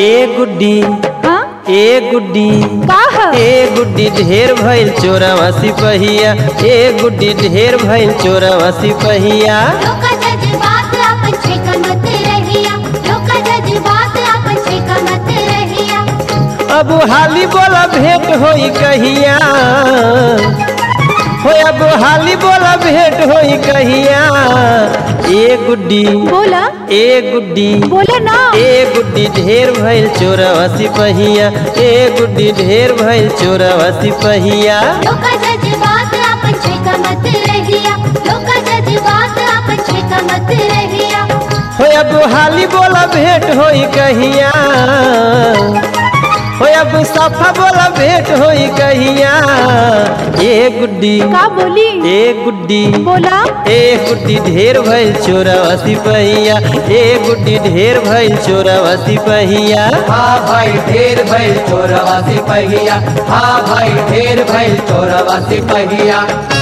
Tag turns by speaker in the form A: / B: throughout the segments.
A: ए गुड्डी
B: हाँ
A: ए गुड्डी
B: का ह
A: ए गुड्डी ढेर भइल चोरवा सिपहिया ए गुड्डी ढेर भइल चोरवा सिपहिया
C: लोका जज्बात अपन छेका मत रहिया लोका जज्बात अपन छेका मत रहिया
A: अब हाली बोला भेंट होई कहिया हो अब हाली बोला भेंट होई कहिया ए गुड्डी
B: बोला
A: ए गुड्डी
B: बोला ना
A: ए गुड्डी ढेर भइल चोरवा सिपहिया ए गुड्डी ढेर भइल चोरवा सिपहिया
C: लोका जज्बात अपन छेका मत रहिया लोका जज्बात अपन छेका मत रहिया
A: हो अब हाली बोला भेंट होई कहिया हो अब सफा बोला भेंट होई कहिया ए गुड्डी
B: का बोली
A: ए गुड्डी
B: बोला
A: ए गुड्डी ढेर भइल चोरवा सिपहिया ए गुड्डी ढेर भइल चोरवा सिपहिया
D: हाँ भाई ढेर भइल चोरवा सिपहिया हाँ भाई ढेर भइल चोरवा सिपहिया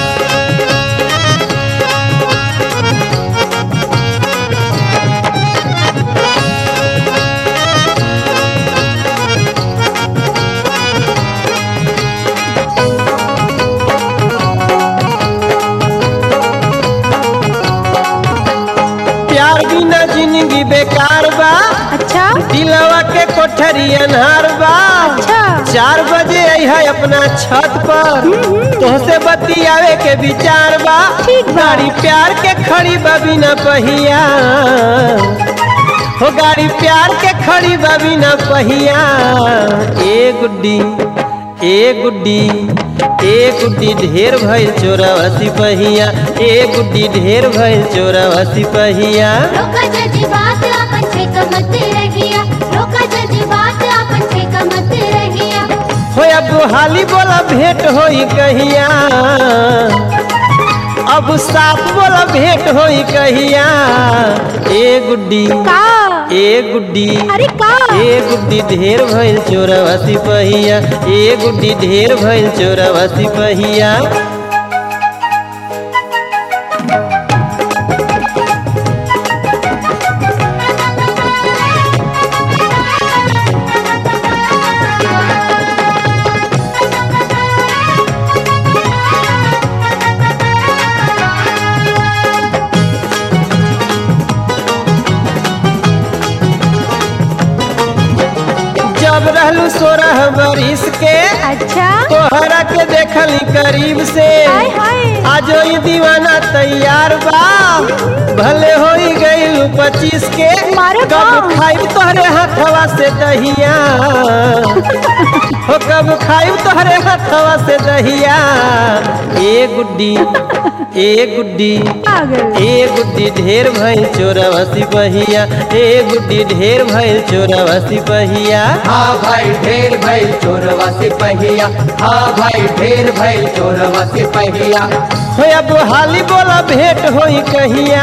A: प्यार बिना जिंदगी बेकार बा
B: अच्छा
A: दिलवा के कोठरी अनहार बा
B: अच्छा
A: चार बजे है अपना छत पर तोहसे बतियावे के विचार बा
B: ठीक बा।
A: गाड़ी प्यार के खड़ी बा बिना पहिया हो गाड़ी प्यार के खड़ी बा बिना पहिया ए गुड्डी ए गुड्डी ए गुड्डी ढेर भइल चोरवा सिपहिया ए गुड्डी ढेर भइल चोरवा सिपहिया
C: लोका जज्बात अपन छेका मत रहिया लोका जज्बात अपन छेका मत रहिया
A: हो अब हाली बोला भेंट होई कहिया अब साफ बोला भेंट होई कहिया ए गुड्डी
B: का
A: ए गुड्डी
B: अरे का
A: ए गुड्डी ढेर भइल चोरवा सिपहिया ए गुड्डी ढेर भइल चोरवा सिपहिया जब रहलू सोरह बरिस के
B: अच्छा
A: तोहरा के देखली करीब से
B: हाय हाय
A: आज ये दीवाना तैयार बा भले हो गई पच्चीस के
B: मारे
A: कब
B: बाप।
A: खाई तोहरे हाथवा से दहिया हो कब खाई तोहरे हाथवा से दहिया ए गुड्डी ए गुड्डी
B: पागल
A: ए गुड्डी ढेर भइल चोरवा सिपहिया ए गुड्डी ढेर भइल चोरवा सिपहिया
D: हाँ भाई ढेर भइल चोरवा सिपहिया हाँ भाई ढेर भइल चोरवा सिपहिया
A: हो अब हाली बोला भेंट होई कहिया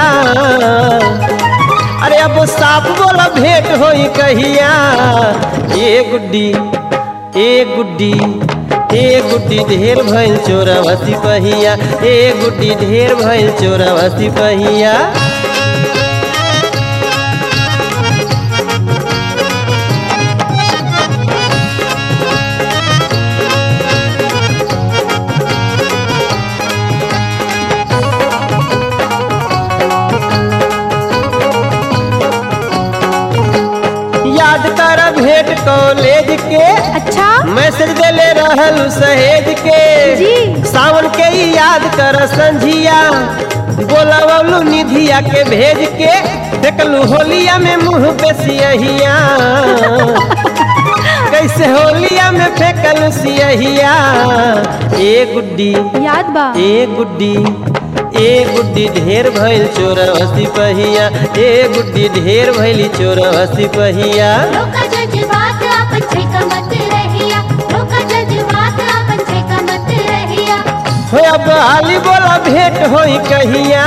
A: अरे अब साफ बोला भेंट होई कहिया ए गुड्डी ए गुड्डी ए गुड्डी ढेर भइल चोरवा सिपहिया ए गुड्डी ढेर भइल चोरवा सिपहिया याद कर भेंट कॉलेज के
B: अच्छा
A: मैसेज देले रहल सहेज के
B: जी।
A: सावन के ही याद कर संझिया बोलावलू निधिया के भेज के देखलू होलिया में मुंह पे सियहिया कैसे होलिया में फेंकलू सियहिया ए गुड्डी
B: याद बा
A: ए गुड्डी ए गुड्डी ढेर भइल चोरवा सिपहिया ए गुड्डी ढेर भइली चोरवा सिपहिया
C: लोका जज्बात अपन छेका मत रहिया लोका जज्बात अपन छेका मत रहिया
A: हो अब हाली बोला भेंट होई कहिया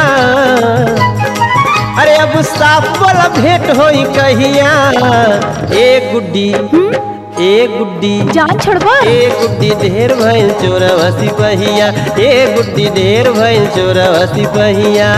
A: अरे अब साफ बोला भेंट होई कहिया ए गुड्डी ए गुड्डी
B: जान छोड़बा
A: ए गुड्डी ढेर भइल चोरवा सिपहिया ए गुड्डी ढेर भइल चोरवा सिपहिया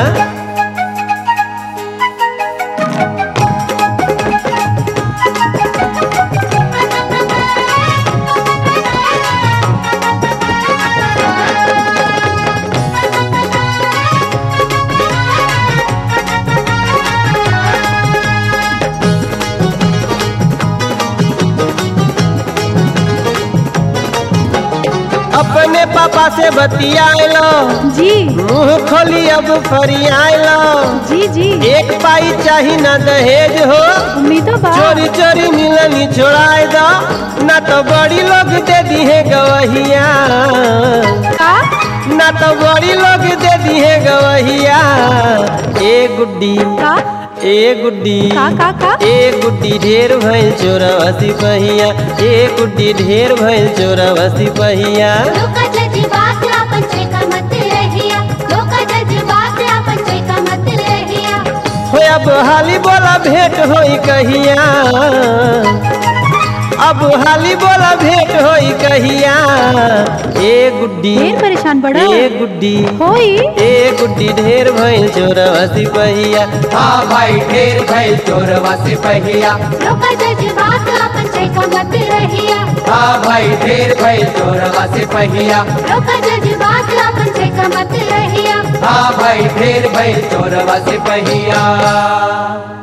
A: अपने पापा से बतियालो
B: जी
A: मुंह खोली अब फरियालो
B: जी जी
A: एक पाई चाही न दहेज हो
B: उम्मीदों बा
A: चोरी चोरी मिलनी छोड़ाए दो न तो बड़ी लोग दे दी है गवहिया
B: का
A: न तो बड़ी लोग दे दी है गवहिया ए गुड्डी
B: का
A: ए गुड्डी
B: का का का
A: ए गुड्डी ढेर भइल चोरवसी पहिया ए गुड्डी ढेर भइल चोरवसी पहिया
C: लोका जज्बात आपन छेका मत रहिया लोका जज्बात आपन छेका मत रहिया
A: हो अब हाली बोला भेंट होई कहिया अब हाली बोला भेंट होई कहिया ए गुड्डी
B: ढेर परेशान बड़ा
A: ए गुड्डी
B: होई
A: ए गुड्डी ढेर भइल चोरवसी पहिया
D: हाँ भाई ढेर भइल चोरवा सिपहिया
C: लोका जज्बात आपन छेका मत रहिया
D: हाँ भाई ढेर भइल चोरवा सिपहिया
C: लोका जज्बात आपन छेका मत रहिया
D: हाँ भाई ढेर भइल चोरवा सिपहिया